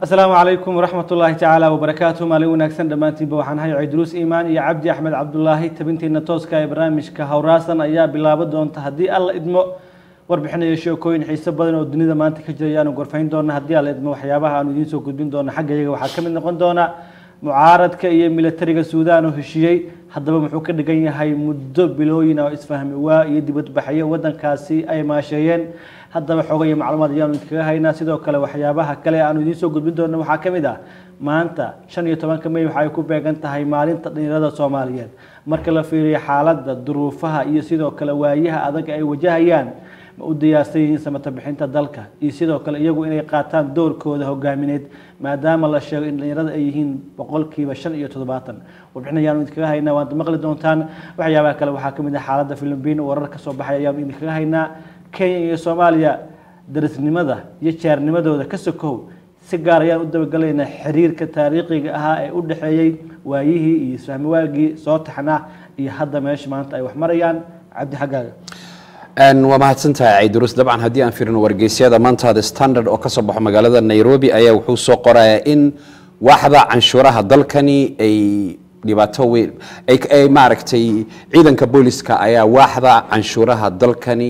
asalaamu calaykum waraxmat ullaahi tacaala wabarakaatu maalin wanaagsan dhammaantiinba waxaan hay cidruus iimaan iyo cabdi axmed cabdulaahi tabinteena tooska ee barnaamijka howraasan ayaa bilaabo doonta haddii alla idmo warbixinayo sheekooyin xiiso badan oo dunida maanta ka jira ayaanu gorfayn doona haddii alla idmo waxyaabaha aanu idiin soo gudbin doona xagga iyaga waxaa ka mid noqon doona mucaaradka iyo militariga suudaan oo heshiiyey haddaba muxuu ka dhigan yahay muddo bilooyin oo isfahmi waa iyo dibadbaxyo wadankaasi ay maasheeyeen haddaba xooga iyo macluumaad ayaanu idinkaga haynaa sidoo kale waxyaabaha kale aanu idiin soo gudbin doona waxaa ka mid ah maanta shan iyo tobanka may waxay ku beegan tahay maalinta dhalinyarada soomaaliyeed marka la fiiriyo xaaladda duruufaha iyo sidoo kale waayaha adag ay wajahayaan ma u diyaarsan yihiin samata bixinta dalka iyo sidoo kale iyagu inay qaataan doorkooda hogaamineed maadaama la sheego in dhalinyarada ay yihiin boqolkiiba shan iyo toddobaatan warbixin ayaanu idinkaga haynaa waad maqli doontaan waxyaabaha kale waxaa ka mid ah xaaladda filibiin warar ka soo baxay ayaanu idinkaga haynaa kenya iyo soomaaliya darisnimada iyo jaarnimadooda ka sokow si gaar ayaan u dabagalaynaa xiriirka taariikhiga ahaa ee u dhexeeyey waayihii iyo isfahmi waagii soo taxnaa iyo hadda meesha maanta ay wax marayaan cabdi xaggaaga waa mahadsantahay ciidurus dabcan haddii aan firino wargeysyada maantaada standard oo kasoo baxo magaalada nairobi ayaa wuxuu soo qorayaa in waaxda canshuuraha dalkani ay dhibaato weyn ay maaragtay ciidanka booliska ayaa waaxda canshuuraha dalkani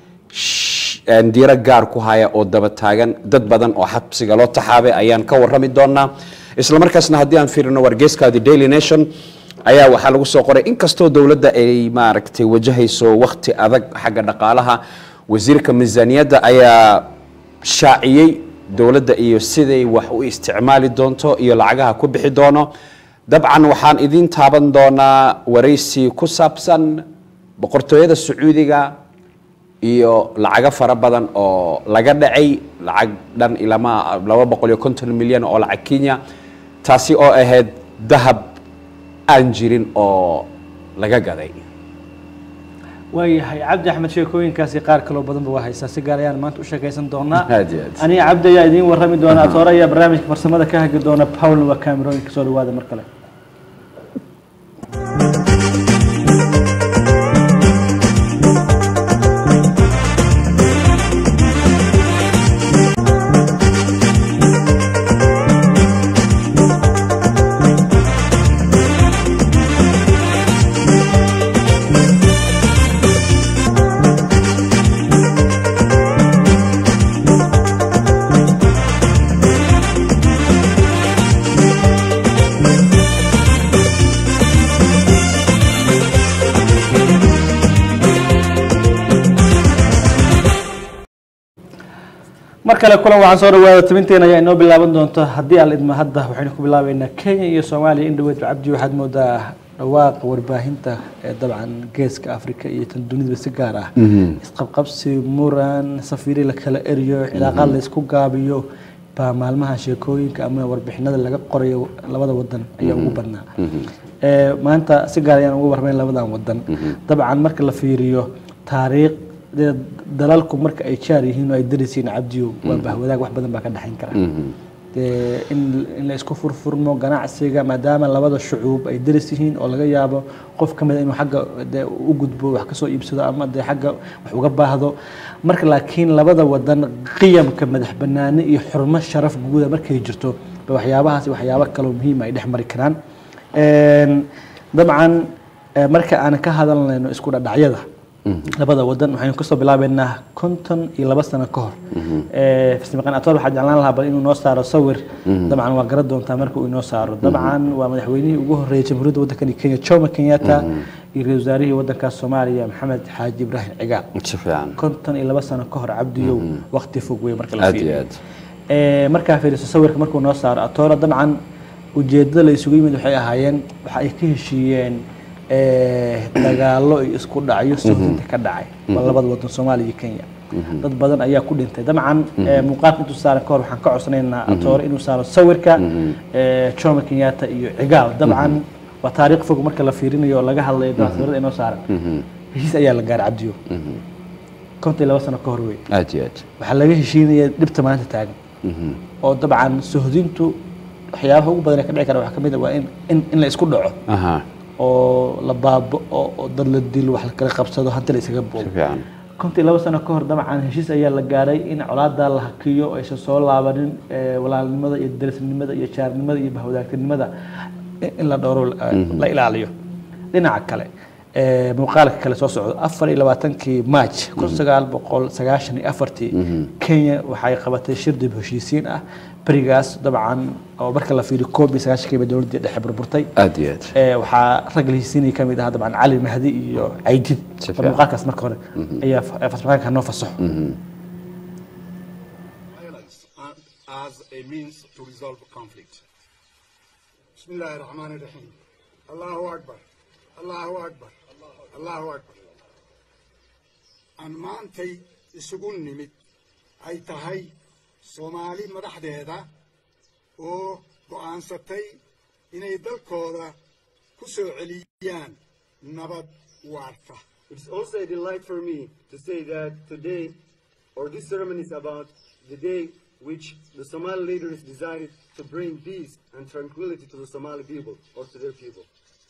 diiro gaar ku haya oo daba taagan dad badan oo xabsiga loo taxaabay ayaan ka warrami doonaa isla markaasna haddii aan firino wargeyska the daily nation ayaa waxaa lagu soo qoray inkastoo dowladda ay maaragtay wajahayso wakti adag xagga dhaqaalaha wasiirka miisaaniyadda ayaa shaaciyey dowladda iyo siday wax u isticmaali doonto iyo lacagaha ku bixi doono dabcan waxaan idiin taaban doonaa waraysi ku saabsan boqortooyada sacuudiga iyo lacago fara badan oo laga dhacay lacag dhan ilama laba boqol iyo konton milyan oo lacag kenya taasi oo ahayd dahab aan jirin oo laga gaday waayahay cabdi axmed sheekooyinkaasi qaar kaloo badanba waa haysaa si gaar ayaan maanta u sheekaysan doonaa aad iyo aad aniga cabdi ayaa idiin warrami doona atoore ayaa barnaamijka farsamada ka hagi doona paulna waa camerooyinka soo dhawaada mar kale mar kale kulan waxaan soo dhawaada tabinteena ayaa inoo bilaaban doonta haddii aan idmo hadda waxaynu ku bilaabeynaa kenya iyo soomaaliya in dhaweyd cabdi waxaad moodaa dhawaaqa warbaahinta ee dabcan geeska africa iyo tan dunidaba si gaar ah isqabqabsi muran safiiri la kala eriyo cilaaqaad la isku gaabiyo baa maalmaha sheekooyinka ama warbixinada laga qorayo labada wadan ayaa ugu badnaa maanta si gaar ayaan ugu warmayn labadan wadan dabcan marka la fiiriyo taariikh dalalku marka ay jaar yihiin oo ay darisiin cabdiyo waa bahwadaag wax badan baa ka dhexayn kara in in la isku furfurmo ganacsiga maadaama labada shucuub ay daris yihiin oo laga yaabo qof ka mid inuu xagga de u gudbo wax kasoo iibsado ama dee xagga wax uga baahdo marka laakiin labada wadan qiyamka madax banaani iyo xurmo sharaf guuda markay jirto ba waxyaabahaas waxyaabo kaloo muhiima ay dhex mari karaan dabcan marka aan ka hadalnayno isku dhadhacyada labada wadan waxaynu kasoo bilaabeynaa konton iyo laba sano ka hor fismaqan atoor waxaa jeclaan lahaa bal inuu noo saaro sawir dabcan waa garan doontaa marka uu inoo saaro dabcan waa madaxweynihii ugu horreeyay jamhuuriyadda waddankani kenya jomo kenyatta iyo ra-isul wasaarihii waddankaas soomaaliya maxamed xaaji ibraahim cigaal si fiican konton iyo laba sano ka hor cabdiyow waqti fog wey marka la aad iyo fiiriyo aad markaa fiiriso sawirka markuu noo saaro atoora dabcan ujeedada la isugu yimid waxay ahaayeen waxa ay ka heshiiyeen dagaalo iyo isku dhacyo sohdinta ka dhacay waa labada wadan soomaaliya iyo kenya dad badan ayaa ku dhintay dabcan muuqaalka intuu saaran kahor waxaan ka codsanaynaa atoore inuu saaro sawirka jomo kenyatta iyo cigaal dabcan waa taariikh fog marka la fiirinayo oo laga hadlayo sawirada inoo saaran heshiis ayaa la gaaray cabdiyo konton iyo laba sano ka hor wey aad iyo aad waxaa laga heshiinaya dhibta maanta taagan oo dabcan sohdintu waxyaabaha ugu badan ee ka dhici kara waxaa ka mid a waa in in in la isku dhaco aha oo la baabo oo oo dad la dilo wax la kala qabsado hanti la isaga si boobo fiican kontii laba sano ka hor dabcan heshiis ayaa la gaaray in colaada la hakiyo aysan soo laabanin eh, walaalnimada iyo darisnimada iyo jaarnimada iyo bahwadaagtinimada in la dhowro la ilaaliyo dhinaca kale eh, muuqaalka kale soo socdo afar iyo labaatankii march kun sagaal boqol sagaashan iyo afartii kenya waxay qabatay shir dib heshiisiin ah berigaas dabcan oo marka la fiiriyo koob iyo sagaashankiiba dowladdii dhexe burburtay aad iyo aad ee waxaa rag la hisiinaya ka mid ahaa dabcan cali mahdi iyo caydid Si oo fiican. muuqaalkaas marka hore ayaa fa- farshaxanka noo fasaxo violence uh, as a means to resolve conflict. بسم الله الرحمن الرحيم الله أكبر الله أكبر الله أكبر أن maantay isugu nimid ay tahay soomaali madaxdeeda oo go'aansatay inay dalkooda ku soo celiyaan nabad waarta It's also a delight for me to say that today, or this ceremony is about the day which the Somali leaders decided to bring peace and tranquility to the Somali people, or to their people.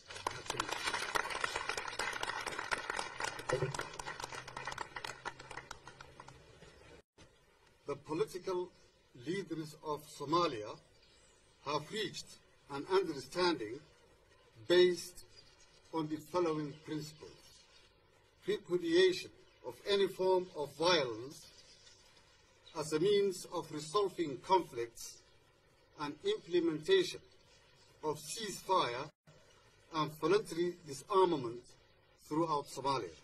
the political leaders of Somalia have reached an understanding based on the following principles. Repudiation of any form of violence as a means of resolving conflicts and implementation of ceasefire and voluntary disarmament throughout Somalia.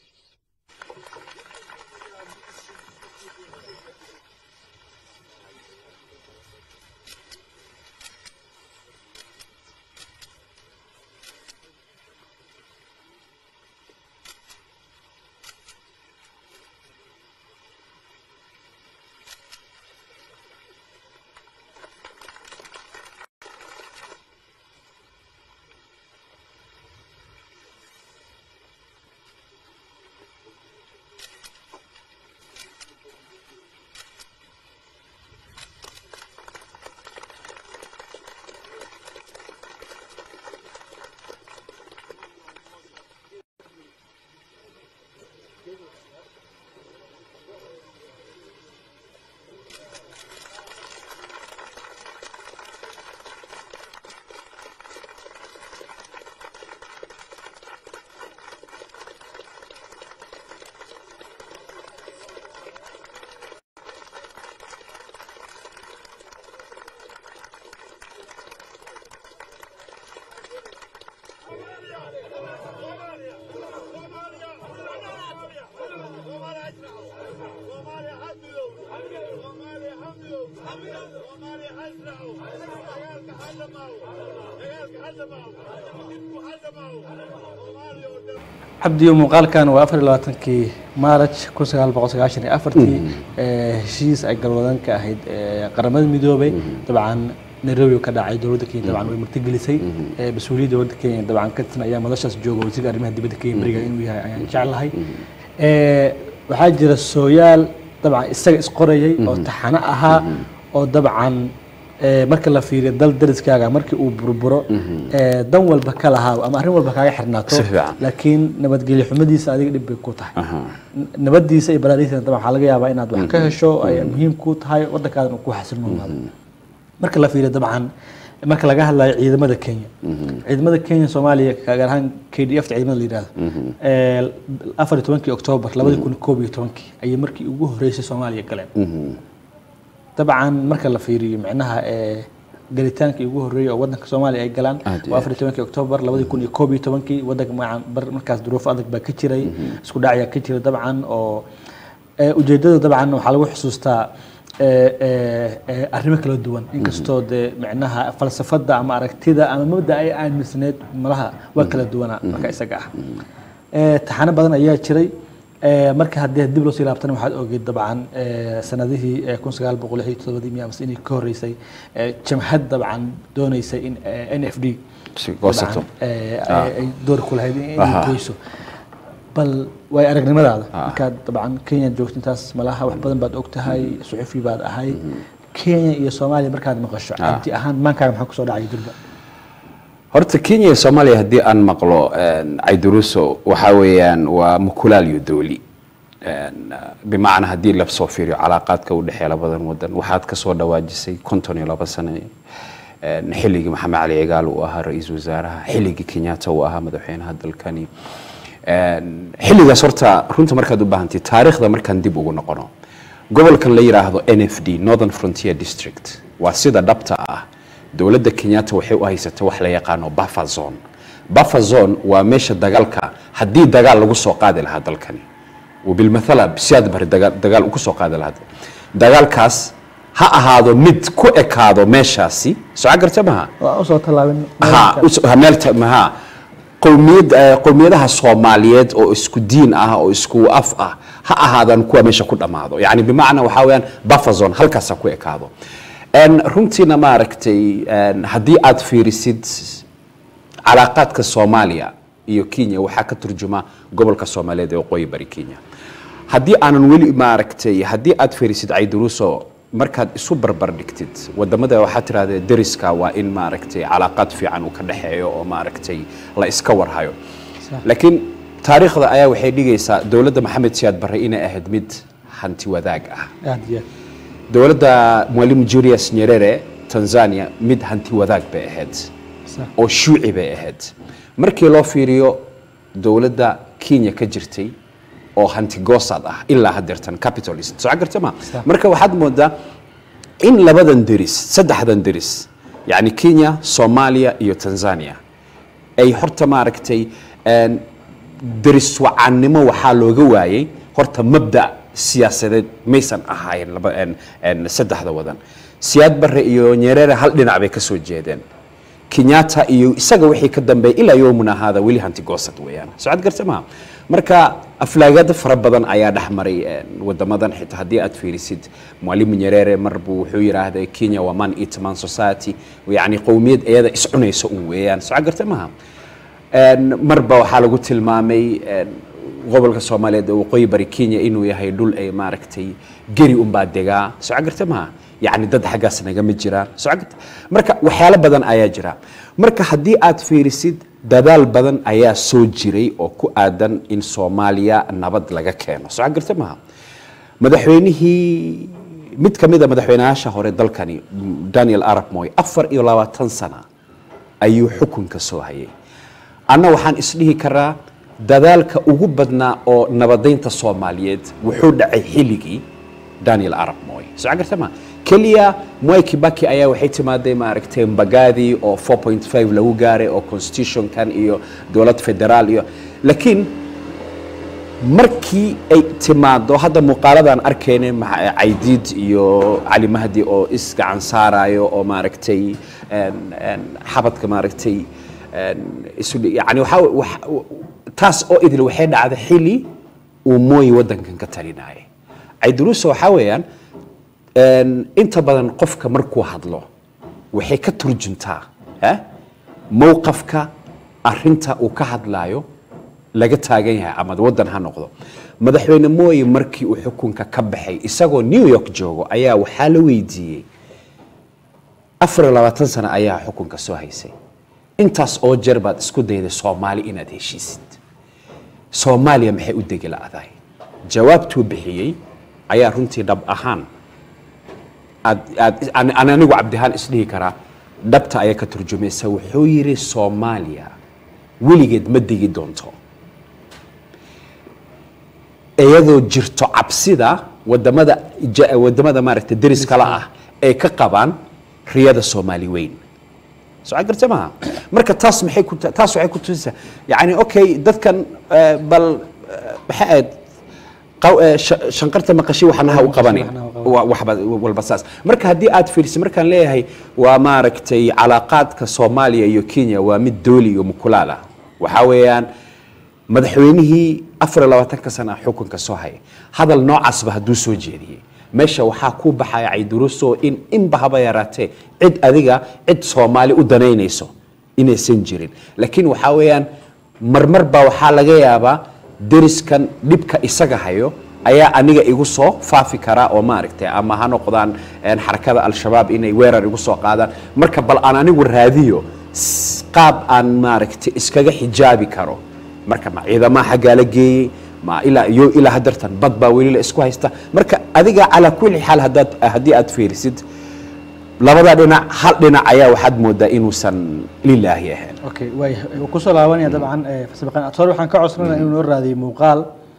cabdiyo muuqaalkan waa afar iyo labaatankii maaraj kun sagaal boqol sagaashan iyo afartii ee, heshiis ay galwadan ka ahayd ee, qaramada midoobay dabcan nairobi ka dhacay dowladda kenya dabcan way martigelisay ee, mas-uuliyadda dowladda kenya dabcan ka tirsan ayaa madashaas jooga wasiirka arrimaha dibadda kenya beriga inuu yahay ayaan jeclahay Ee, waxaa jira sooyaal dabcan isaga isqorayay oo taxano ahaa oo dabcan ee, marka la fiiriyo dal dariskaaga markii uu burburo ee, dan walba ka lahaa ama arrin walba kaaga xirnaato Si fiican. laakiin nabadgelyo xumadiisa adiga dhib bay ku tahay N- nabadiisa iyo baraarihiisa dabcan waxaa laga yaabaa inaad wax ka hesho ay muhiim ku tahay waddankaadan uu ku xasilnoonaado marka la fiiriyo dabcan marka laga hadlayo ciidamada kenya ciidamada kenya soomaaliya gaar ahaan k d f ta ciidamada la yidhahdo ee, afar iyo tobankii oktoobar labadi kun koob iyo tobankii ayay markii ugu horeysay soomaaliya galeen dabcan marka la fiiriyo micnaha ee gelitaankii ugu horreeyay oo waddanka soomaaliya ay galaan Aad iyo waa afar iyo tobankii oktoobar labadi kun iyo koob iyo tobankii waddanka magacan bar markaas duruufo adag baa ka jiray isku dhacyaa ka jira dabcan oo ee, ujeeddada dabcan waxaa lagu xusuustaa ee, ee, ee, arrimo kala duwan inkastoo dee micnaha falsafadda ama aragtida ama mabda ay aaminsaneed malaha waa kala duwanaa marka isaga ah Ee, taxano badan ayaa jiray Ee, marka haddii dib loo sii laabtana waxaad ogeyd dabcan ee, sanadihii ee, kun sagaal boqol lix iyo todobadii miya amase inay ka horreysay ee, jamhad dabcan dooneysay in ee, n f d Si goosato. dabcan, ee, ay ay door ku lahayd in- Aha. inay goyso bal way aragnimadaada Ah. markaad dabcan kenya joogto intaas malaha wax badan baad og tahay suxufi baad ahay kenya iyo soomaaliya markaad maqasho cabdi ahaan maankaaga maxaa kusoo dhacay durba horta kenya iyo soomaaliya haddii aan maqlo een, cayduruso waxaa weeyaan waa mukulaal iyo dooli een, bimacnaa haddii la soo fiiriyo calaaqaadka u dhexeeya labadan wadan waxaad ka soo dhawaajisay konton iyo laba sano een, xilligii maxamed cali cigaal uu ahaa ra-iisul wasaaraha xilligii kenyatta uu ahaa madaxweynaha dalkani Een, xilligaas horta runta markaad u baahantay taariikhda markaan dib ugu noqono gobolkan la yidhaahdo n f d northern frontier district waa sida dhabta ah dowladda kenyatta waxay u haysatay wax la yaqaano buffer zone buffer zone waa meesha dagaalka haddii dagaal lagu soo qaadi lahaa dalkani وبالمثل بسياد بر دجال دجال ugu soo qaadi lahaa dagaalkaas ha ahaado mid ku ekaado meeshaasi soo garta maha waa usoo tallaabin ha us- ha meel ta- maha qowmiyad eh, qowmiyadaha soomaaliyeed oo isku diin ah oo isku af ah ha ahaadaan kuwa meesha ku dhammaado yani bimacnaa waxaa weeyaan buffer zone halkaas ha ku ekaado En runtiina maaragtay en haddii aad fiirisid calaaqaadka soomaaliya iyo kenya waxaa ka turjuma gobolka soomaaliyeed ee waqooyi bari kenya haddii aanan weli maaragtay haddii aad fiirisid cayduruuso markaad isu barbar dhigtid wadamada waxaa tirahdee deriska waa in maaragtay calaaqaad fiican uu ka dhexeeyo oo maaragtay la iska warhayo laakiin taariikhda ayaa waxay dhigaysaa dowladda maxamed siyaad barre inay ahayd mid hanti wadaag ah aad iyo aad dowladda mwalimu julius nyerere tanzania mid hanti wadaag bay ahayd Sax. oo shuuci bay ahayd markii loo fiiriyo dowladda kenya ka jirtay oo hanti goosaad ah ilaa hadeertan capitalist soo garta ma marka waxaad moodaa in labadan deris saddexdan deris yani kenya soomaaliya iyo tanzania ay horta maaragtay een, deris wacaannimo waxaa looga waayey horta mabda siyaasadeed maysan ahayn laba een, een, saddexda wadan siyaad barre iyo nyerere hal dhinac bay ka soo jeedeen kenyatta iyo isaga wixii ka dambeeyay ilaa yowmuna haada weli hanti goosad weeyaan socod garta maha marka aflaagada fara badan ayaa dhex maray een, wadamadan xitaa haddii aad fiirisid mwalimu nyerere mar buu wuxuu yidhaahday kenya waa man eat man society yani qowmiyad iyada iscunaysa un weeyaan socod garta maha Een, marba waxaa lagu tilmaamay een, gobolka soomaaliyeed ee waqooyi bari kenya inuu yahay dhul ay maaragtay geri unbaa degaa soo garta maha yacni dad xaggaas nagama jiraan soo garta marka waxyaalo badan ayaa jira marka haddii aad fiirisid dadaal badan ayaa soo jiray oo ku aadan in soomaaliya nabad laga keeno soo garta maha madaxweynihii mid ka mid a madaxweynayaasha hore dalkani daniel arab moy afar iyo labaatan sana ayuu xukunka soo hayay anna waxaan isdhihi karaa dadaalka ugu badnaa oo nabadaynta soomaaliyeed wuxuu dhacay xilligii daniel arab moy soo garta ma keliya mwai kibaki ayaa waxay timaaday maaragtay mbagaadii oo 4.5 lagu gaaray oo constitutionkan iyo dowlad federaal iyo laakiin markii ay timaado hadda muuqaaladan arkayne maxa- caydiid iyo cali mahdi oo isgacan saarayo oo maaragtay een- een xabadka maaragtay een isu dhi- yani waxaa wax- taas oo idil waxay dhacday xili uu mooyi waddankan ka talinayay cayduruusa waxaa weeyaan een, inta badan qofka markuu hadlo waxay ka turjuntaa eh, mowqafka arinta uu ka hadlaayo laga taagan yahay ama waddan ha noqdo madaxweyne mooye markii uu xukunka ka baxay isagoo new york joogo ayaa waxaa la weydiiyey afar iyo labaatan sano ayaa xukunka soo haysay intaas oo jeer baad isku dayday soomaali inaad heshiisid soomaaliya maxay u degi la'dahay jawaabtuu bixiyey ayaa runtii dhab ahaan aad aad aan- aan anigu cabdihaan isdhihi karaa dhabta ayaa ka turjumaysa wuxuu yidhi soomaaliya weligeed ma degi doonto iyadoo jirto cabsida wadamada ja- wadamada maaragtay deris kala ah ay ka qabaan riyada soomaali weyn soo garta maaha marka taas maxay ku taas waxay ku tusaysaa yani okay dadkan eh, bal eh, maxay ahayd qaw- eh, sha- shanqarta maqashi waxnaha u qabanay waxnaha u qabanay. wa- waxba walba saas marka haddii aad fiirisid markaan leeyahay waa maaragtay calaaqaadka soomaaliya iyo kenya waa mid dooli iyo mukulaal ah waxaa weeyaan madaxweynihii afar iyo labaatanka sana xukunka soo haya hadal noocaasba hadduu soo jeediyey meesha waxaa ku baxaya cayduruso in inba haba yaraatee cid adiga cid soomaali u danaynayso inaysan jirin laakiin waxaa weeyaan marmar baa waxaa laga yaabaa deriskan dhibka isaga hayo ayaa aniga igu soo faafi karaa oo maaragtay ama ha noqdaan een, xarakada al-shabaab inay weerar igu soo qaadaan marka bal aan anigu raadiyo s- qaab aan maaragtay iskaga xijaabi karo marka ma ciidamaha xaggaa la geeyey ma ilaa iyo ilaa hadartan bad baa weli la isku haysta marka adiga calaa kulli xaal haddaad haddii aad fiirisid labada dhinac hal dhinac ayaa waxaad moodaa inuusan lilaahi ahayn okay waaya wuu kusoo laabanaya dabcan eh, fasabaqan atore waxaan ka codsanaya inuu noo raadiyo muuqaal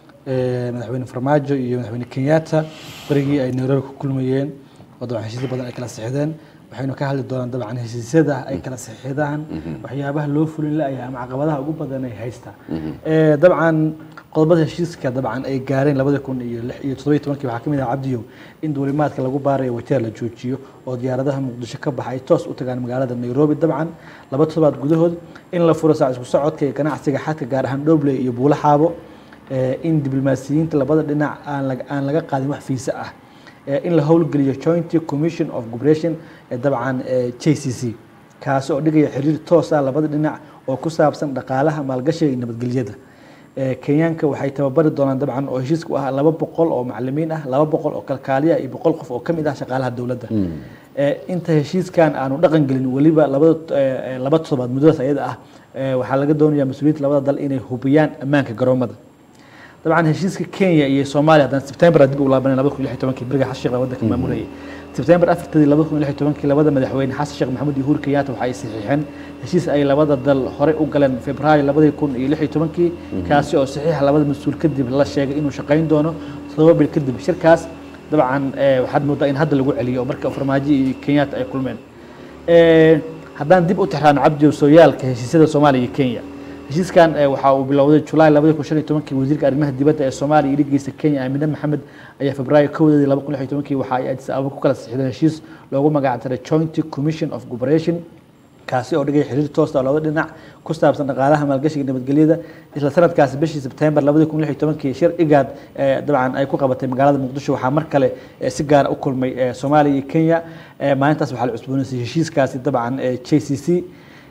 eh, madaxweyne farmaajo iyo madaxweyne kenyatta berigii ay nairobi ku kulmayeen oo dabcan heshiisyo badan ay kala sixdeen waxaynu ka hadli doonaan dabcan heshiisyada ay kala sixidaan waxyaabaha loo fulin la-yahay ama caqabadaha ugu badan ay haystaan Eh, dabcan qodobada heshiiska dabcan ay gaareen labada kun iyo lix iyo toddoba iyo tobankii waxaa ka mid ah cabdiyow in duulimaadka lagu baarayo wajeer la joojiyo oo diyaaradaha muqdisho ka baxa ay toos u tagaan magaalada nairobi dabcan laba toddobaad gudahood in la furo saac isku socodka iyo ganacsiga xadka gaar ahaan dhobley iyo buulo xaabo eh, in diblomaasiyiinta labada dhinac aan laga- aan laga qaadin wax fiisa ah eh, in la howlgeliyo joint commission of cooperation ee dabcan eh, j c c kaasi oo dhigaya xiriir toos ah labada dhinac oo ku saabsan dhaqaalaha maalgashiga iyo nabadgelyada Eh, kenyaanka waxay tababari doonaan dabcan oo heshiiska u ah laba boqol oo macalimiin ah laba boqol oo kalkaaliya iyo boqol qof oo ka mid ah shaqaalaha dowladda Eh, inta heshiiskan aanu dhaqan gelin weliba labada eh, eh, laba toddobaad muddadaas ayada ah eh, waxaa laga doonayaa mas-uuliyiinta labada dal inay hubiyaan ammaanka garoomada dabcan heshiiska kenya iyo soomaaliya haddana sebtembar dib u laabanay labada kun iyo lix iyo tobankii beriga xasan sheekh waddanka maamulayay sebtembar afartadii labada kun iyo lix iyo tobankii labada madaxweyne xasan sheekh maxamuud iyo uhuru kenyatta waxa ay saxiixeen heshiis ay labada dal horey u galeen februaayo labadii kun iyo lix iyo tobankii kaasi oo saxiixa labada mas-uul kadib la sheegay inuu shaqayn doono toddoba bil kadib shirkaas dabcan eh, waxaad moodaa in hadda lagu celiyo oo marka farmaajo iyo kenyatta ay kulmeen Eh, haddaan dib u tixraano cabdi sooyaalka heshiisyada soomaaliya iyo kenya heshiiskan eh, waxa uu bilowday julaay labadi kun shan iyo tobankii wasiirka arrimaha dibadda ee soomaaliya iyo dhigeysa kenya aamine maxamed ayaa febraayo kowdeedii laba kun lix iyo tobankii waxa ay addis ababa ku kala saxiixdeen heshiis loogu magac daray joint commission of cooperation kaasi oo dhigaya xiriir toos ah oo labada dhinac ku saabsan dhaqaalaha maalgashiga nabadgelyada isla sanadkaasi bishii sebtembar labadi kun lix iyo tobankii shir igaad eh, dabcan ay ku qabatay magaalada muqdisho waxaa mar kale eh, si gaara u kulmay eh, soomaaliya iyo kenya Eh, maalintaas waxaa la cusboonaysay heshiiskaasi dabcan eh, j c c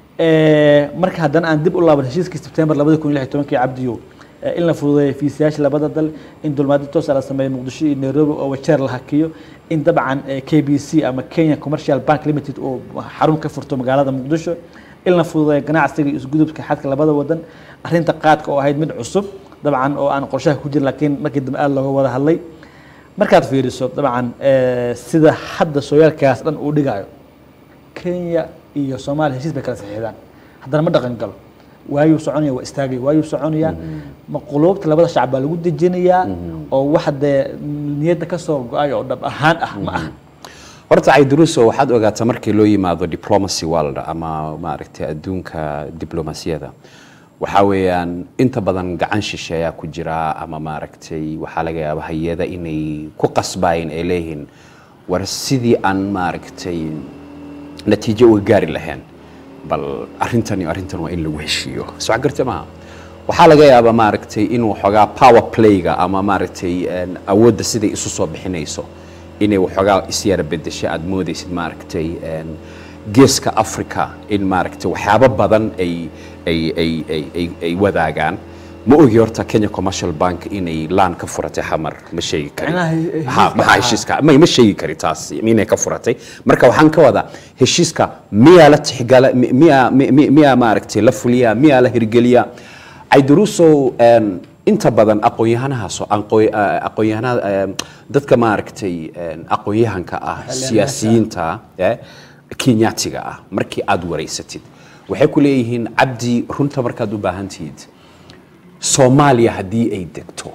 Eh, marka haddana aan dib u laaban heshiiskii sebtembar labadi kun iyo lix iyo tobankii cabdiyo eh, in la fududeeyo fiisayaasha labada dal in dulmaadyo toos ah la sameeyo muqdisho iyo nairobi oo wajeer la hakiyo in dabcan eh, k b c ama kenya commercial bank limited oo xarun ka furto magaalada muqdisho in la fududeeyo ganacsiga iyo isgudubka xadka labada wadan arrinta qaadka oo ahayd mid cusub dabcan oo aan qorshaha ku jirin laakiin markii dambe aada looga wada hadlay markaad fiiriso dabcan eh, sida hadda sooyaalkaas dhan uu dhigayo kenya iyo soomaaliya heshiis bay kala saxiixdaan haddana ma dhaqan galo waayuu soconaya waa istaagaya waayuu soconaya ma quluubta labada shacab baa lagu dejinayaa oo wax dee niyadda ka soo go-ay oo dhab ahaan ah ma aha horta cayduruso waxaad ogaataa markii loo yimaado diplomacy world ama maaragtay adduunka diblomasiyada waxaa weeyaan inta badan gacan shishe ayaa ku jira ama maaragtay waxaa laga yaaba hay-ada inay ku qasbaayeen ay leeyihiin war sidii aan maaragtay natiijo uga gaari lahayn bal arrintan iyo arrintan waa in lagu heshiiyo soo garta maaha waxaa laga yaabaa maaragtay in waxoogaa power playga ama maaragtay een, awoodda siday isu soo bixinayso inay waxoogaa isyara bedeshay aad moodaysid maaragtay een, geeska africa in maaragtay waxyaabo badan ay ay ay ay ay ay wadaagaan ma ogi horta kenya commercial bank inay laan ka furatay xamar ma sheegi kari Macnaha he- Ha, heshiiska maxaa ah. heshiiska may ma sheegi kari taas inay ka furatay marka waxaan ka wadaa heshiiska miyaa la tixgala mi- miyaa mi- mi- miyaa maaragtay la fuliyaa miyaa la hirgeliyaa cayduruusow een, inta badan aqoon-yahanahaasoo aqoon- a- aqoon-yahanada een, dadka maaragtay een, aqoon-yahanka ah siyaasiyiinta eh, kenyaatiga ah markii aad wareysatid waxay ku leeyihiin cabdi runta markaad u baahan tihid soomaaliya haddii ay degto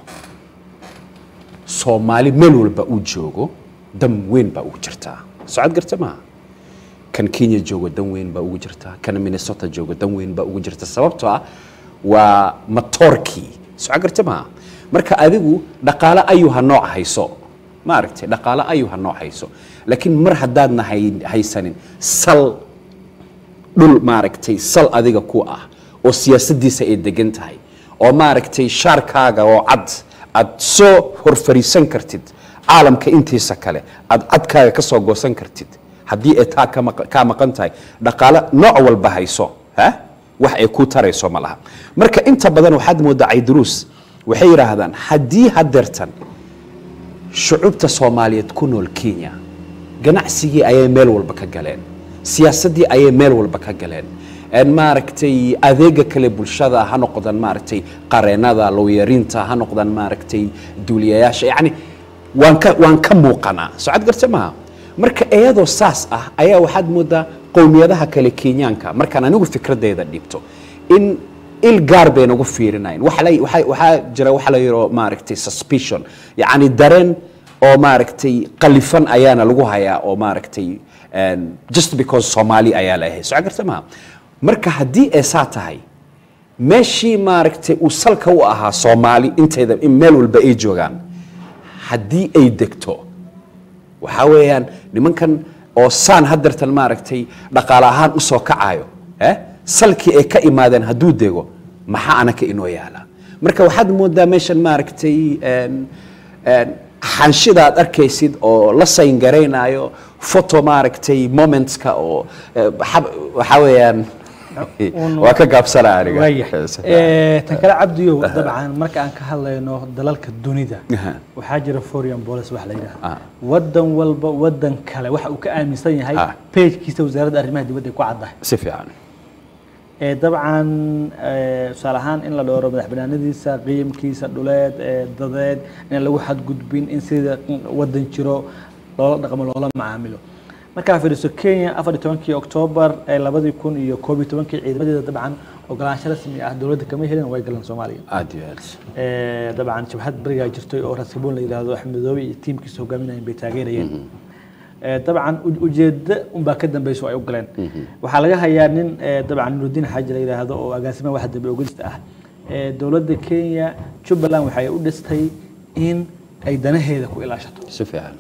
soomaali meel walba uu joogo dan weyn baa ugu jirtaa socod garta maaha kan kenya joogo dan weyn baa ugu jirtaa kan minnesota joogo dan weyn baa ugu jirta sababtoo ah waa matoorkii socod garta maaha marka adigu dhaqaale ayuu ha nooc hayso maaragtay dhaqaale ayuu ha nooc hayso laakiin mar haddaadna hay- haysanin sal dhul maaragtay sal adiga ku ah oo siyaasaddiisa ay degan tahay oo maaragtay shaarkaaga oo cad aad soo horfariisan kartid caalamka intiisa kale aad cadkaaga ka soo goosan kartid haddii ay taa ka maq- kaa maqan tahay dhaqaale nooc walba hayso ha wax ay ku tarayso ma laha marka inta badan waxaad moodaa cayduruus waxay yidhaahdaan haddii hadeertan shucubta soomaaliyeed ku nool kenya ganacsigii ayay meel walba ka galeen siyaasaddii ayay meel walba ka galeen een maaragtay adeega kale bulshada ha noqdaan maaragtay qareenada looyarinta ha noqdaan maaragtay duuliyayaasha yacni waan ka waan ka muuqanaa socod garta maaha marka iyadoo saas ah ayaa waxaad moodaa qowmiyadaha kale kenyaanka markaan anigu fikradeyda dhibto in il gaar bay nagu fiirinayn waxa la- waxa- waxaa jira waxa la yidhao maaragtay suspicion yacni dareen oo maaragtay qalifan ayaana lagu hayaa oo maaragtay een, just because soomaali ayaa la ahay socod garta maaha marka haddii ay saa tahay meeshii maaragtay uu salka u ahaa soomaali intayda in meel walba ay joogaan haddii ay degto waxaa weeyaan nimankan oo saan hadeertan maaragtay dhaqaale ahaan u soo kacayo eh? salkii ay ka imaadeen hadduu dego maxaa anaka inoo yaala marka waxaad moodaa meeshan maaragtay een, een, xanshida aad arkaysid oo la sayn garaynayo photo maaragtay momentska oo eh, xab- waxaa weeyaan waa ka gaabsanaa aniga waayahay Eh, tan kale cabdiyow dabcan marka aan ka hadlayno dalalka dunida Aha. waxaa jira foreign policy wax la Ah. yidhaha wadan walba wadan kale waxa uu ka aaminsan yahay Ah. pagekiisa wasaaradda arrimaha dibadda ay ku caddahay si fiican Eh, dabcan eh, tusaale ahaan in la dhowro madax banaanadiisa qiimkiisa dhuleed eh, dadeed in lagu xadgudbin in sida wadan jiro loola dhaqmo loola macaamilo markaa fiiriso kenya afar iyo tobankii oktoobar ee labadii kun iyo koob iyo tobankii ciidamadeeda dabcan ogolaansho rasmi ah dowladda kama helin way galeen soomaaliya aad iyo aad Eh, dabcan jabhad berigaa jirtay oo raskibuun la yidhaahdo axmed madoobe iyo tiimkiisa hogaaminayeen bay taageerayeen Eh, dabcan u- ujeeddo unbaa ka dambeysa oo ay u galeen waxaa laga hayaa nin eh, dabcan nurudiin xaaji la yidhaahdo oo agaasimaha waxa dambe ogolista ah Eh, dowladda kenya jubbaland waxay u dhistay in ay danaheeda ku ilaashato si fiican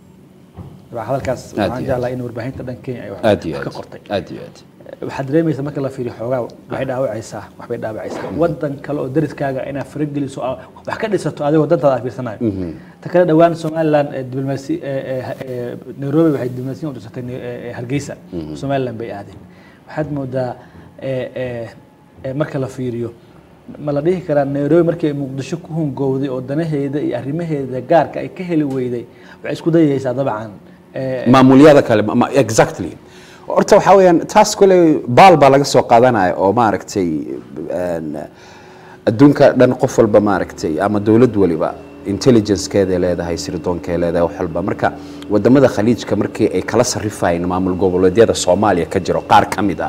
dabcan hadalkaas Aad waxaan iyo jeclaa in warbaahinta dhan kenya ay wax aad iyo wax ka aad qortay aad iyo aad waxaad dareemaysaa marka la fiiriyo xoogaa waxay dhaawacaysaa waxbay dhaawacaysaa wadan kale oo dariskaaga inaad farageliso oo wax ka dhisato adigoo dantaada aad fiirsanayo ta kale dhowaan somaliland ee diblomaasi ee- ee- ee nairobi waxay diblomaasiyan u dhisatay ne- ee- ee hargeysa somaliland bay aadeen waxaad moodaa ee- ee- ee marka la fiiriyo ma la dhihi karaa nairobi markii ay muqdisho ku hungowday oo danaheeda iyo arrimaheeda gaarka ay ka heli weyday waxay isku dayaysaa dabcan ee, maamulyada kale ma- ma- exactly horta waxaa weeyaan taas kule baal baa laga soo qaadanaya oo maaragtay een, adduunka dhan qof walba maaragtay ama dowlad waliba intelligencekeeday leedahay sirdoonkeay leedahay wax walba marka wadamada khaliijka markii ay kala sarrifayeen maamul goboleedyada soomaaliya ka jiro qaar ka mid ah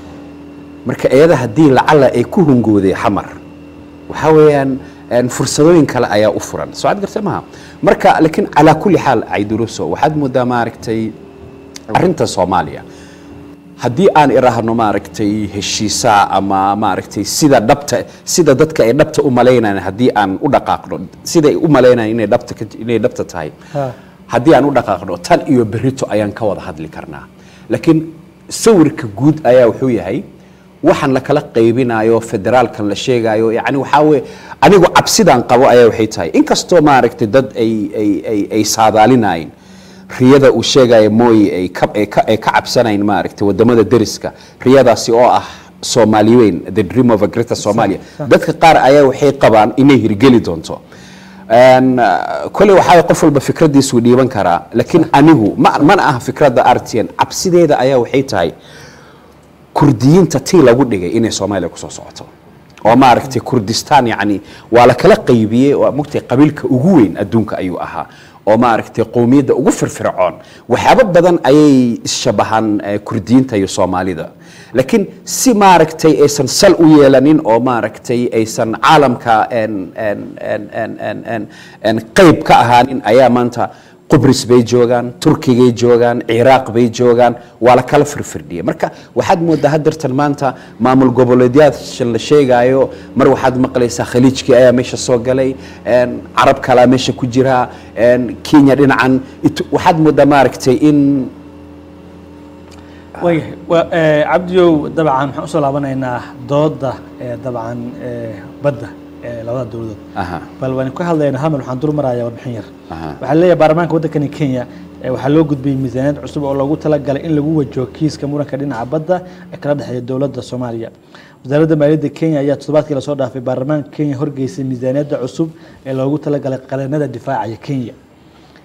marka iyada haddii lacala ay ku hungooday xamar waxaa weeyaan een, fursadooyin kale ayaa u furan soo cad garta maha marka laakiin calaa kulli xaal cayduruso waxaad moodaa maaragtay arrinta soomaaliya haddii aan iraahno maaragtay heshiisaa ama maaragtay sida dhabta sida dadka ay dhabta u malaynayaan haddii aan u dhaqaaqno sida ay u malaynayaan inay dhabta ka- inay dhabta tahay Ha. haddii aan u dhaqaaqno tan iyo berito ayaan ka wada hadli karnaa laakiin sawirka guud ayaa wuxuu yahay waxaan la kala qaybinayo federaalkan la sheegayo yani waxaa weye anigu cabsidaan qabo ayaa waxay tahay inkastoo maaragtay dad ay ay ay ay saadaalinayn riyada uu sheegaya mooye ay ka ay ka ay ka cabsanayn maaragtay wadamada deriska riyadaasi oo ah soomaali weyn the dream of a greater somalia dadka qaar ayaa waxay qabaan inay hirgeli doonto Een, uh, koley waxaa qof walba fikradiisuu dhiiban karaa laakiin anigu ma mana aha fikradda rtn cabsideeda ayaa waxay tahay kurdiyiinta tii lagu dhigay inay soomaaliya kusoo socoto oo maaragtay kurdistaan yani waa la kala qaybiyey waa mogtay qabiilka ugu weyn adduunka ayuu ahaa oo maaragtay qowmiyadda ugu firfircoon waxyaabo badan ayay isshabahaan eh, kurdiyiinta iyo soomaalida laakiin si maaragtay aysan sal u yeelanin oo maaragtay aysan caalamka en- en- en- en- en- en- en qayb ka ahaanin ayaa maanta qubris bay joogaan turkigay joogaan ciraaq bay joogaan waa la kala firfirdhiyay marka waxaad moodaa hadeertan maanta maamul goboleedyaasha la sheegaayo mar waxaad maqlaysaa khaliijkii ayaa meesha soo galay een, carab kalaa meesha ku jira een, kenya dhinacan It- waxaad moodaa maaragtay in waayahay waa eh, cabdiyow dabcan waxaan usoo laabanaynaa dooda eh, dabcan eh, badda ee labada dowladood aha bal waan ka hadlaynaa hal meel waxaan dul marayaa warbixin yar Aha. waxaa leeyahay baarlamaanka waddankani kenya eh, waxaa loo gudbiyey miisaaniyad cusub oo loogu talagalay in lagu wajaho kiiska muranka dhinaca badda ee kala dhexeeya dowladda soomaaliya wasaaradda maaliyadda kenya ayaa toddobaadkii lasoo dhaafay baarlamaanka kenya horgeysay miisaaniyadda cusub ee loogu talagalay qareennada difaacaya kenya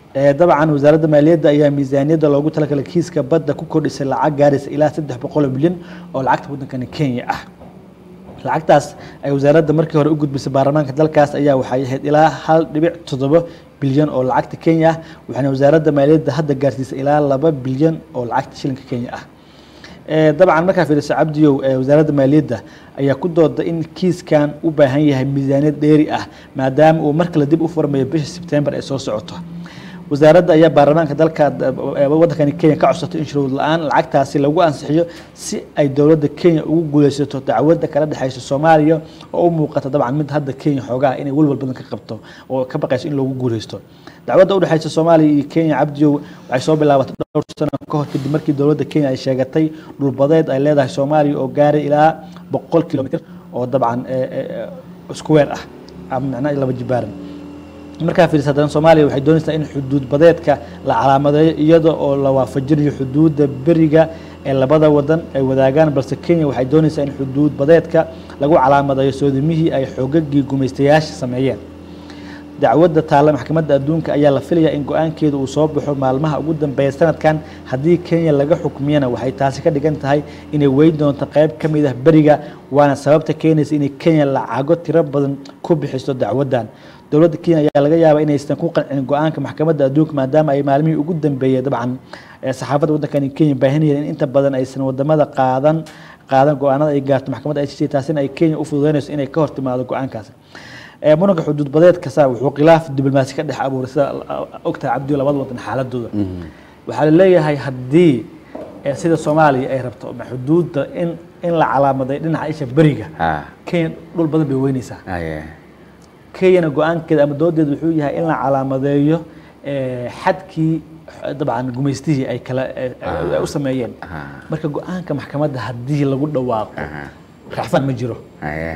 Ee, dabcan wasaaradda maaliyadda ayaa miisaaniyadda loogu talagalay kiiska badda ku kordhisay lacag gaaraysa ilaa saddex boqol oo milyan oo lacagta waddankani kenya ah lacagtaas ay wasaaradda markii hore u gudbisay baarlamaanka dalkaas ayaa waxay ahayd ilaa hal dhibic toddoba bilyan oo lacagta kenya ah waxaana wasaaradda maaliyadda hadda gaarsiisay ilaa laba bilyan oo lacagta shilinka kenya ah Ee, dabcan markaa fiiriso cabdiyow ee wasaaradda maaliyadda ayaa ku dooda in kiiskan u baahan yahay miisaaniyad dheeri ah maadaama uu mar kale dib u furmayo bisha sebtembar ee soo socoto wasaaradda ayaa baarlamaanka dalka ee waddankani kenya ka codsatay in shuruud la-aan lacagtaasi lagu ansixiyo si ay dowladda kenya ugu guuleysato dacwadda kala dhexeysa soomaaliya oo u muuqata dabcan mid hadda kenya xoogaa inay welwal badan ka qabto oo ka baqayso in loogu guuleysto dacwadda u dhexeysa soomaaliya iyo kenya cabdiyow waxay soo bilaabatay dhowr sano ka hor kadib markii dowladda kenya ay sheegatay dhulbadeed ay leedahay soomaaliya oo gaaray ilaa boqol kilomitr oo dabcan ee, ee, ee, isku weer ah ama macnaha laba jibaaran markaa fiirisa haddana soomaaliya waxay doonaysaa in xuduud badeedka la calaamadeeyo iyada oo la waafajinayo xuduudda beriga ee labada wadan ay wadaagaan balse kenya waxay doonaysaa in xuduud badeedka lagu calaamadeeyo soodimihii ay xoogagii gumaystayaasha sameeyeen dacwadda taalla maxkamadda adduunka ayaa la filayaa in go-aankeeda uu soo baxo maalmaha ugu dambeeya sanadkan haddii kenya laga xukmiyana waxay taasi ka dhigan tahay inay weyn doonto qayb ka mid ah beriga waana sababta keenaysa inay kenya lacago tiro badan ku bixiso dacwaddan dowladda kenya ayaa laga yaabaa inaysan ku qancin go-aanka maxkamadda adduunka maadaama ay maalmihii ugu dambeeyey dabcan ee saxaafadda waddankani kenya baahinayeen in inta badan aysan wadamada qaadan qaadan go-aanada ay gaarto maxkamadda ICC taasina ay kenya u fududeynayso inay ka hor timaado go-aankaasi ee muranka xuduud badeedka saa wuxuu khilaaf diblomaasi ka dhex abuuray sida ogtahay cabdiyo labada wadan xaaladooda waxaa la leeyahay haddii ee sida soomaaliya ay rabto ma xuduudda in in la calaamaday dhinaca isha beriga ha kenya dhul badan bay weynaysaa aye kenyana go-aankeeda ama doodeeda wuxuu yahay in la calaamadeeyo ee, xadkii eh, dabcan gumaystihii ay kala eh, eh, ay u sameeyeen Aha. marka go-aanka maxkamadda haddii lagu dhawaaqo Aha. racfan ma jiro aye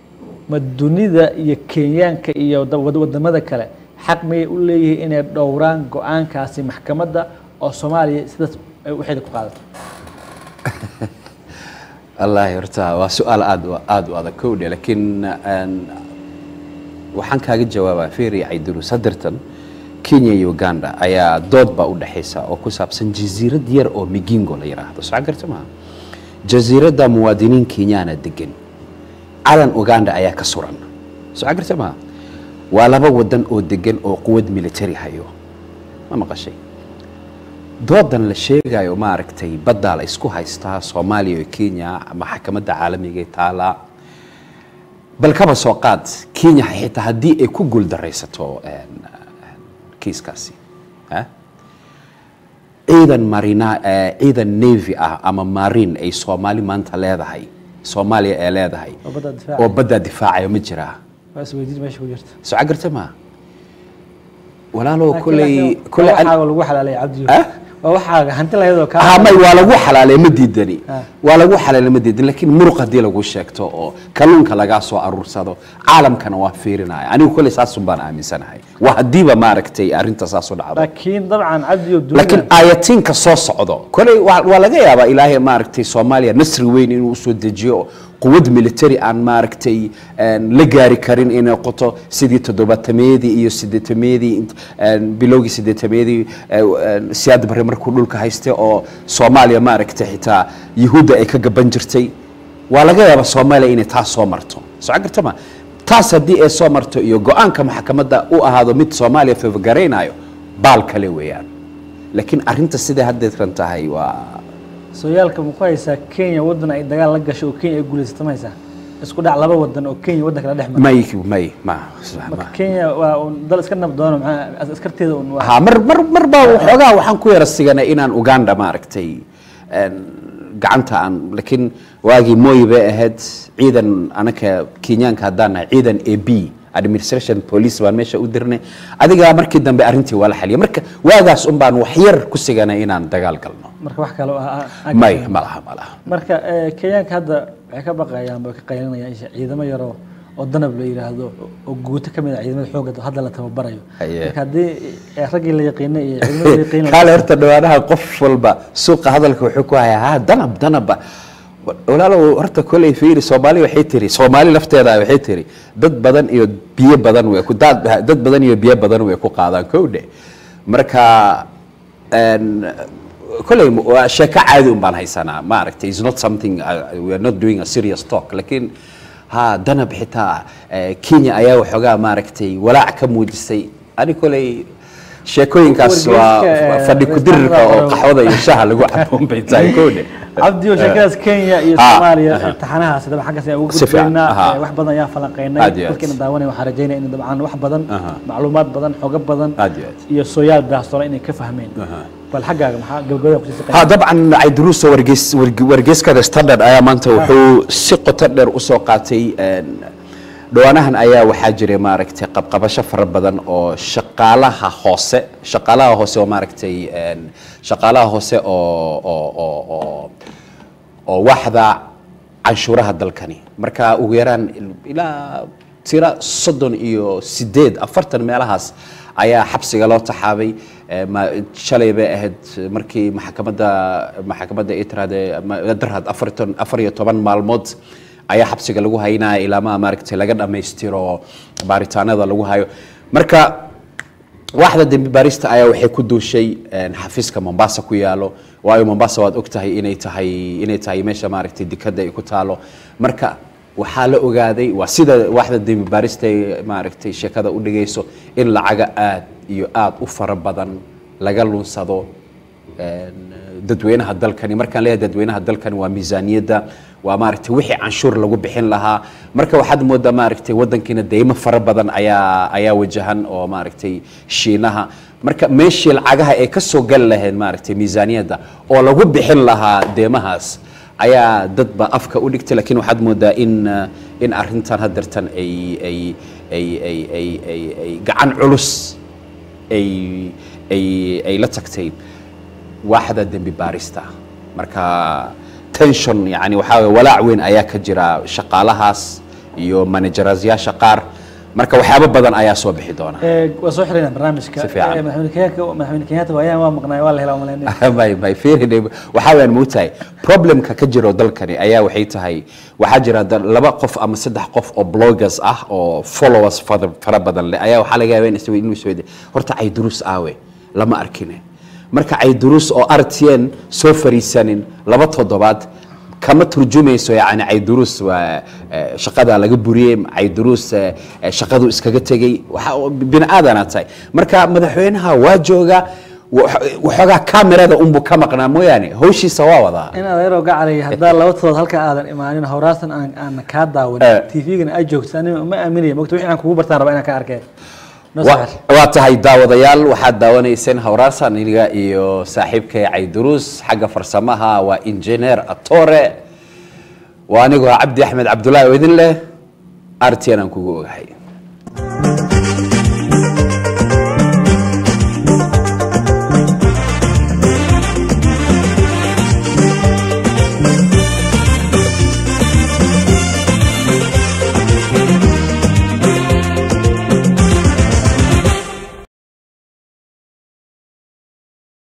ma dunida iyo kenyaanka iyo da- wad- wadamada kale xaq miyay u leeyihiin inay dhowraan go-aankaasi maxkamadda oo soomaaliya sidaas ay waxeeda ku qaadato wallaahi horta waa su-aal aad u- aad u adag kowdhe laakiin een, waxaan kaaga jawaabaa feri caydurus hadirtan kenya iyo uganda ayaa dood baa u dhexaysa oo ku saabsan jasiirad yar oo migingo la yidhaahdo soo garta maha jasiiradda muwaadiniin kenyaana degan calan uganda ayaa ka suran soo garta maha waa laba wadan oo degan oo quwad military hayo ma maqashay doodan la sheegayo maaragtay baddaa la isku haystaa soomaaliya iyo kenya maxkamadda caalamiga ee taala bal kaba soo qaad kenya xitaa haddii ay ku guuldaraysato een, een, kiiskaasi ha? ciidan marina eh, ciidan navy ah ama marine ay soomaali maanta leedahay soomaaliya ay leedahay oo badda difaaca oo baddaa difaacayo ma jiraa waa isweydiin meesha ku jirta soo cagarta ma walaalow Laakiin- kuley laakiin kuley waa waxaaga lagu xalaalay cabdiyo Ah? waa waxaaga hanti lahayadoo kaa ah may waa lagu xalaalay ma diidani Ah. waa lagu xalaalay ma diidani laakiin muruq haddii lagu sheegto oo kalluunka lagaa soo aruursado caalamkana waa fiirinaya anigu kuley saasun baan aaminsanahay waa haddiiba maaragtay arrinta saas u dhacdo laakiin dabcan cabdiyo laakiin dunida ayatiinka soo socdo koley waa waa laga yaabaa ilaahay maaragtay soomaaliya nasri weyn inuu usoo dejiyo quwad military aan maaragtay een, la gaari karin inay qoto sidii toddobaatameedii iyo sideetameedii int- een, bilowgii sideetameedii ee, een, siyaad barre markuu dhulka haystay oo soomaaliya maaragtay xitaa yuhuudda ay ka gaban jirtay waa laga yaabaa soomaaliya inay taas soo marto soo garta ma taas haddii ay soo marto iyo go-aanka maxkamadda u ahaado mid soomaaliya favogaraynayo baal kale weeyaan laakiin arrinta siday haddeedran tahay waa sooyaalka ma ku haysaa kenya wadan ay dagaal la gasho oo kenya ay guulaysato ma haysaa isku dhac laba wadan oo kenya wadan kala dhex mara may may ma marka ma kenya waa un dal iska nabdoono maxaa askarteeda un waa ha mar mar mar baa waxoogaa waxaan ku yara siganay inaan uganda maaragtay een, gacanta aan laakiin waagii moy bay ahayd ciidan anaka kenyaanka haddaan nahay ciidan a b administration police baan meesha u dirnay adigaa markii dambe arrintii waa la xaliyay marka waagaas un baan wax yar ku siganay inaan dagaal galno marka wax kale oo ah- ah- may ma laha ma laha marka eh, kenyaanka hadda waxay ka baqayaan way ka qaylinayaan isha ciidamo yaroo oo danab la yidhaahdo oo guuto ka mid ah ciidamada xoogga hadda la tababarayo Haye. marka haddii eh, raggii la yaqiinay iyo ciidamada la yaqiin kaale horta dhawaanaha qof walba suuqa hadalka wuxuu ku hayaa ha danab danaba walaalow horta koley fiiri soomaali waxay tiri soomaali lafteeda waxay tiri dad badan iyo biyo badan way ku dad dad badan iyo biyo badan way ku qaadaan kowdhe marka een, koley waa sheeko caadi un baan haysanaa ma aragtay is not something uh, we are not doing a serious talk lakin ha danab xitaa eh, kenya ayaa waxoogaa maaragtay walaac ka muujisay ani koley sheekooyinkaas waa Wargeyska, eh, fadhi kudirirka oo Saxda qaxwada iyo shaha lagu caboon bay tahay kowdhe cabdi oo sheekadaas kenya iyo Ah, soomaaliya aha. taxanahaas daba xaggaas ayaan ugu Si fiican, gudbaynaa aha. Eh, wax badan ayaan falanqeynay Aad iyo aad. dadkeena daawanaya waxaan rajaynaya in dabcan wax badan Aha. macluumaad badan xogo badan Aad iyo aad. iyo sooyaal baahsoola inay ka fahmeen Aha. bal xaggaaga maxaa gabagabada kusii ha siqay dabcan cayduruusa wargeys warge- wargeyskada standard ayaa maanta wuxuu si qoto dheer usoo qaatay een, dhawaanahan ayaa waxaa jiray maaragtay qabqabasho fara badan oo shaqaalaha hoose shaqaalaha hoose oo maaragtay een, shaqaalaha hoose oo oo oo oo oo waxda canshuuraha dalkani marka ugu yaraan ilaa tira soddon iyo sideed afartan meelahaas ayaa xabsiga loo taxaabay Eh, ma- shalay bay ahayd markii maxkamadda maxkamadda ay tirahdee ma- darhad afartan afar iyo toban maalmood ayaa xabsiga lagu haynaya ilaa ma maaragtay laga dhammaystiro baaritaanada lagu hayo marka waaxda dembi baarista ayaa waxay ku duushay een, xafiiska mombasa ku yaalo waayo mombasa waad ogtahay inay tahay inay tahay meesha maaragtay dekada ay ku taalo marka waxaa la ogaaday waa sida waaxda dembi baarista ay maaragtay sheekada u dhigayso in lacaga aad iyo aad u fara badan laga lunsado een, dadweynaha dalkani markaan leeyahay dadweynaha dalkani waa miisaaniyadda waa maaragtay wixii canshuur lagu bixin lahaa marka waxaad moodaa maaragtay wadankiina deymo fara badan ayaa ayaa wajahan oo maaragtay shiinaha marka meeshii lacagaha ay ka soo gali lahayd maaragtay miisaaniyadda oo lagu bixin lahaa deemahaas ayaa dadba afka u dhigtay laakiin waxaad moodaa in uh, in arrintan haddeertan ay ay ay ay ay ay ay gacan culus ay ay ay la tagtay waaxda dembi baarista marka tension yani waxaa weye walaac weyn ayaa ka jira shaqaalahaas iyo manajeraasyaasha qaar marka waxyaabo badan ayaa soo bixi doona Eh, waa soo xirayna barnaamijka Si fiican. Eh, madaxweyne kenyatta madaxweyne kenyatta waayaan waa maqnaay waa la helaa umaleynaya may may fiirin waxaa weyaan moogtahay problemka ka jiro dalkani ayaa waxay tahay waxaa jira da- laba qof ama saddex qof oo bloggers ah oo followers fara fara badan leh ayaa waxaa laga yaabaa in is- inuu isweydiyo horta caydurus aawe lama arkine marka caydurus oo rtn soo fariisanin laba toddobaad kama turjumayso yani caydurus waa eh, shaqada laga buriyey caydurus eh, eh, shaqadu iskaga tegey waxa bini aadana tahay marka madaxweynaha waa jooga wa- waxoogaa kamerada unbu ka maqnaa mooyaane hawshiisa waa wadaa in adeeroo gacalay haddaa laba todood halka aadan imaanin howraastan aan aan kaa daawan Eh. tvgana aad joogto anima ma aaminaya mogta wixii aan kugu bartaan rabaa inaan ka arkay noo Wa- soo xir. waa tahay daawadayaal waxaad daawanayseen hawraasan aniga iyo saaxiibkay caydurus xagga farsamaha waa injineer atore waa anigoo cabdi axmed cabdullaahi oo idin leh rtn aan kugu ogahay